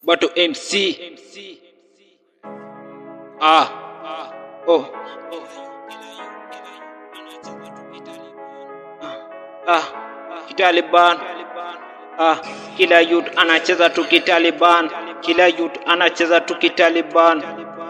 Bato MC. Ah. Oh. Ah. Kitaliban. Ah. Kila youth anacheza tu kitaliban. Kila youth anacheza tu kitaliban.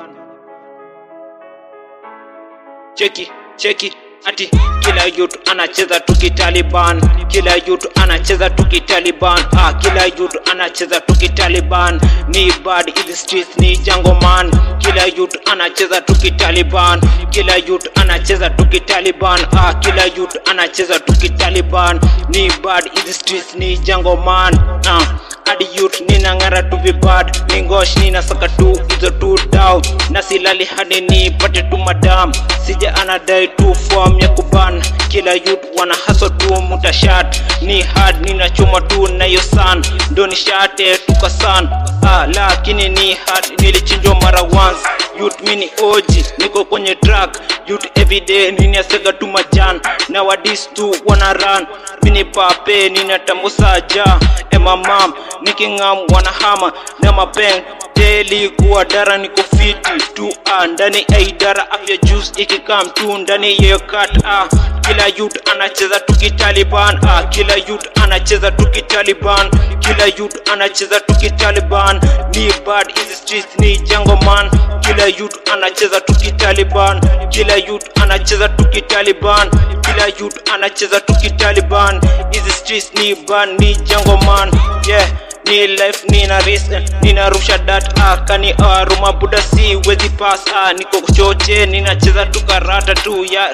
Cheki, cheki. Ati kila youth anacheza tu kitaliban. Kila youth anacheza tu kitaliban. Ah, kila youth anacheza tu kitaliban. Ni bad in the streets ni jango man. Kila youth anacheza tu kitaliban. Kila youth anacheza tu kitaliban. Ah, kila youth anacheza tu kitaliban. Ni bad in the streets ni jango man. Ah, hadi youth ninang'ara tu vibad ningosh ninasaka tu hizo tu dau na silali hadi nipate tu madam sija anadai tu form ya kuban kila youth wana haso tu mutashat ni hard ninachuma tu nayo san ndo nishate tukasan ah, lakini ni hard nilichinjwa mara once youth mini oji niko kwenye track youth everyday ninasega tu majan na wadis tu wana run mini pape ninatambusaja emamam nikingam wanahama na mapeng deli kuwa dara niko fiti tu ah, ndani ya idara afya juice ikikam tu ndani ya kat ah, kila youth anacheza tu kitaliban ah, kila youth anacheza tu kitaliban kila youth anacheza tu kitaliban ni bad in the streets ni jango man kila youth anacheza tu kitaliban kila youth anacheza tu kitaliban kila youth anacheza tu kitaliban hizi streets ni ban ni jango man yeah ni life nina risk nina rusha dat ah, kani aruma buda si wezi pass ah, niko choche ninacheza tu karata tu ya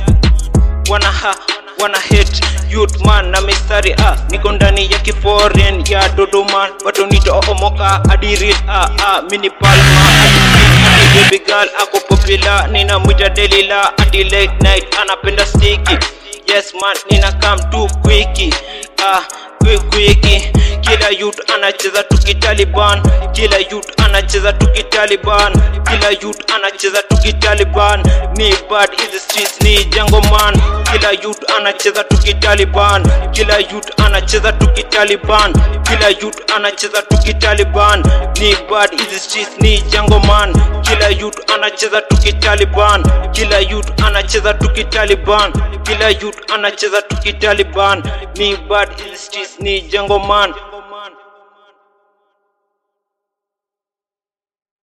wana ha wana hate youth man na mistari ah, niko ndani ya kiforeign ya dodoma bato nitoomoka adiril ah, ah, mini palma adi baby girl ako popular nina mwita delila adi late night anapenda stiki yes man nina come too quicky ah, quick quicky kila youth anacheza tu kitaliban kila youth anacheza tu kitaliban kila youth anacheza tu kitaliban ni bad in the streets ni jango man kila youth anacheza tu kitaliban kila youth anacheza tu kitaliban kila youth anacheza tu kitaliban ni bad in the streets ni jango man kila youth anacheza tu kitaliban kila youth anacheza tu kitaliban kila youth anacheza tu kitaliban ni bad in the streets ni jango man